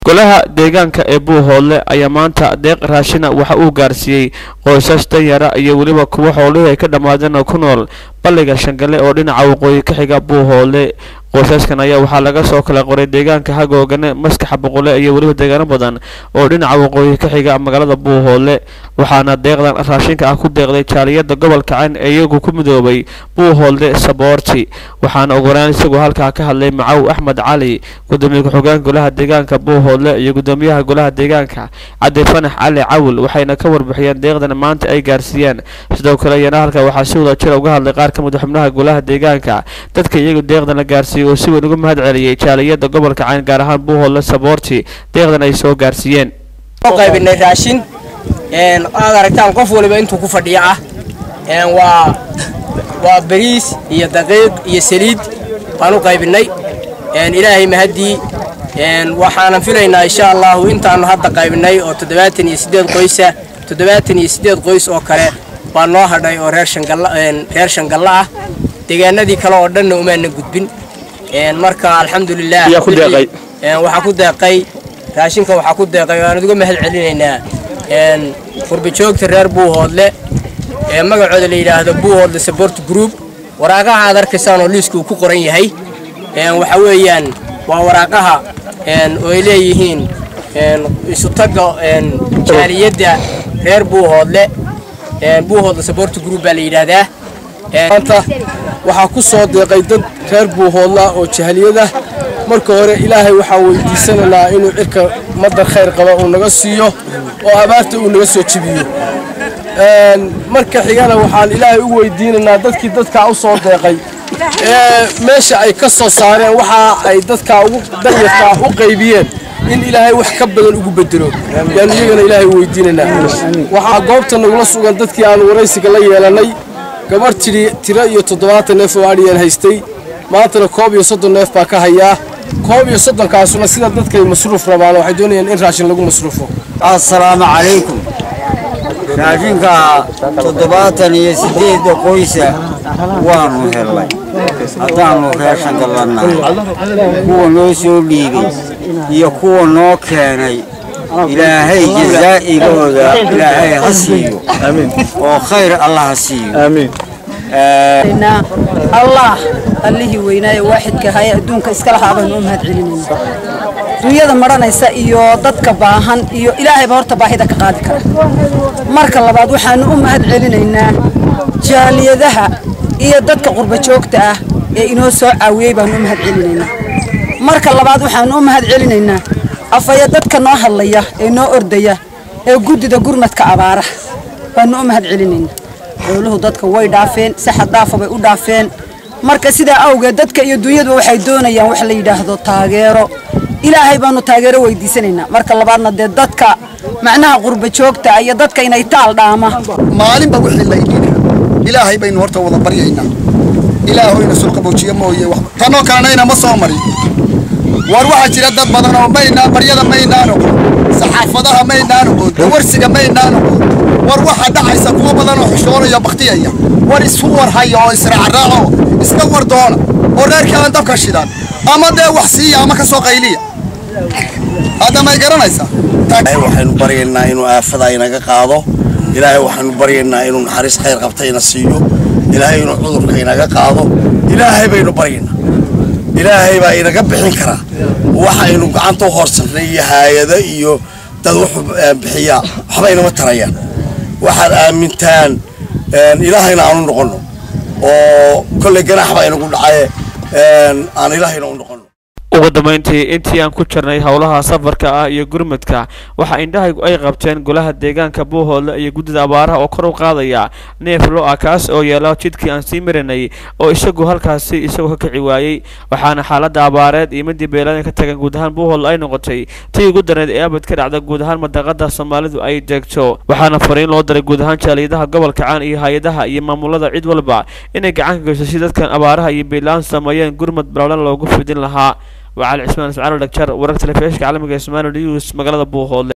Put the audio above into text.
golaha deegaanka ee buuhoodle ayaa maanta deeq raashina waxa uu gaarsiiyey qoysas danyara iyo weliba kuwo xoolihii ay ka dhammaadeen oo ku nool balliga shangale oo dhinaca waqooyi ka xiga buuhoodle qoysaskan ayaa waxaa laga soo kala qoray deegaanka hagoogane maskaxa boqole iyo weliba deegaano badan oo dhinaca waqooyi ka xiga magaalada buuhoodle waxaana deeqdan raashinka ah ku deeqday jaaliyada gobolka cayn ee iyagu ku midoobay buuhoodle saboorti waxaana ogoraan isagoo halkaa ka hadlay macaw axmed cali gudoomiye ku-xigeenka golaha deegaanka buuhoodle iyo gudoomiyaha golaha deegaanka cabdi fanax cali cawil waxayna ka warbixiyeen deeqdan maanta ay gaarsiiyeen sidoo kale iyana halka waxaa si wada jira uga hadlay qaar ka mid xubnaha golaha deegaanka dadka iyagu deeqdan la gaarsiiyey oo si weyn uga mahad celiyey jaaliyada gobolka cayn gaar ahaan buuhoodle saboorti deeqdan ay soo gaarsiiyeen qaybinay raashin aad aragtaan qof waliba intuu ku fadhiya ah waa waa bariis iyo daqiiq iyo saliid baan u qaybinay ilaahay mahaddii waxaanan filaynaa insha allahu intaanu hadda qaybinay oo toddobaatan iyo siddeed qoysa toddobaatan iyo siddeed qoys oo kale baa noo hadhay oo reer shangalla reer shangalla ah deegaanadii kale oo dhanna umaana gudbin marka alxamdulilah waxaa ku deeqay raashinka waxaa ku deeqay waan uga mahad celinaynaa qurbajoogta reer buuhoodle ee magacooda la yidhaahdo buuhoodle support group waraaqaha aad arkaysaan oo liiska uu ku qoran yahay waxa weeyaan waa waraaqaha oo ay leeyihiin isutagga jaaliyadda reer buuhoodle buuhoodle support group baa la yidhaahdaa maanta waxaa ku soo deeqay dad reer buuhoodla oo jahaliyada marka hore ilaahay waxaan weydiisanaynaa inuu cirka madar khayr qaba uu naga siiyo oo abaarta uu naga soo jebiyo marka xigana waxaan ilaahay u weydiinaynaa dadkii dadkaa u soo deeqay ee meesha ay ka soo saareen waxa ay dadkaa ugu danyarkaa u qaybiyeen in ilaahay wax ka badan ugu bedelo yaanu iyagana ilaahay u weydiinaynaa waxaa goobta nagula sugan dadkii aan waraysiga la yeelannay gabarh tidhi tiro iyo toddobaatan neef oo adhiyaan haystay maantana koob iyo soddon neef baa ka hayaa koob iyo soddonkaasuna sida dadkay masruuf rabaan waxay doonayaan in raashin lagu masruufo assalaamu calaykum raashinka toddobaatan iyo siddeedda qoysa waanu hellay haddaannu reeshan gallannahay kuwa noo soo dhiibay iyo kuwa noo keenay ilaahay jazaa'igooda ilaahay ha siiyo oo khayr allah ha siiyo allah allihii weynaaye waaxidka ahaye adduunka iska lahaa baanu u mahad celinayna dunyada maranaysa iyo dadka baahan iyo ilaahayba horta baahida ka qaadi kara marka labaad waxaanu u mahad celinaynaa jaaliyadaha iyo dadka qurba joogta ah ee inoo soo caawiyey baanu u mahad celinaynaa marka labaad waxaanu u mahad celinaynaa afaya dadka noo hadlaya ee noo ordaya ee guddida gurmadka abaaraha baanu u mahad celinaynaa xooluhu dadka way dhaafeen si xaddaafa bay u dhaafeen marka sidaa awgeed dadka iyo dunyaduba waxay doonayaan wax la yidhaahdo taageero ilaahay baanu taageero weydiisanaynaa marka labaadna dee dadka macnaha qurba joogta iyo dadka inay taal dhaama maalinba wixii laydhina ilaahay baynu horta wada baryaynaa ilaahayna sulqaboojiye mooye tanoo kaanayna ma soo marin war waxaa jira dad badan oo maynaa baryada maynaan oqon saxaafadaha maynaan oqon dawarsiga maynaan oqon war waxaa dhacaysa kuwa badan oo xushoonaya baktiyaya war isu war haya oo israacraaco iska war doona oo reerkii aan dabka shidan ama dee wax siiya ama ka soo qayliya hadda may garanaysaa waxaynu baryaynaa inuu aafada inaga qaado ilaahay waxaynu baryaynaa inuu naxariis khayr qabta ina siiyo ilaahay inuu cudurka inaga qaado ilaahay baynu baryaynaa ilaahay baa inaga bixin karaa waxaynu gacanta u horsannay iyo haayado iyo dad wuxuu bixiyaa waxba inama tarayaan waxaad aamintaan ilaahayna aanu noqonno oo kolley ganaax baa inagu dhacaye aan ilaahayna u noqonno ugu dambeyntii intii aan ku jirnay howlaha safarka ah iyo gurmadka waxa indhahaygu ay qabteen golaha deegaanka buuhoodle iyo guddida abaaraha oo kor u qaadaya neef lo-a kaas oo yeela jidkii aan sii marinay oo isagu halkaasi isagoo ka kici waayey waxaana xaaladda abaareed iyo midii beelada ka tagan guud ahaan buuhoodle ay noqotay tii ugu dareed ee abad ka dhacda guud ahaan madaqada soomaalidu ay deegto waxaana fariin loo daray guud ahaan jaaliyadaha gobolka caan iyo hay-adaha iyo maamulada cid walba inay gacan ka geyso si dadkan abaaraha iyo beelaan sameeyeen gurmad balaalan loogu fidin lahaa وعلى عثمان سعر الدكتور ورقة الفيش كعلمك اسمان اليوس مقالة بوهول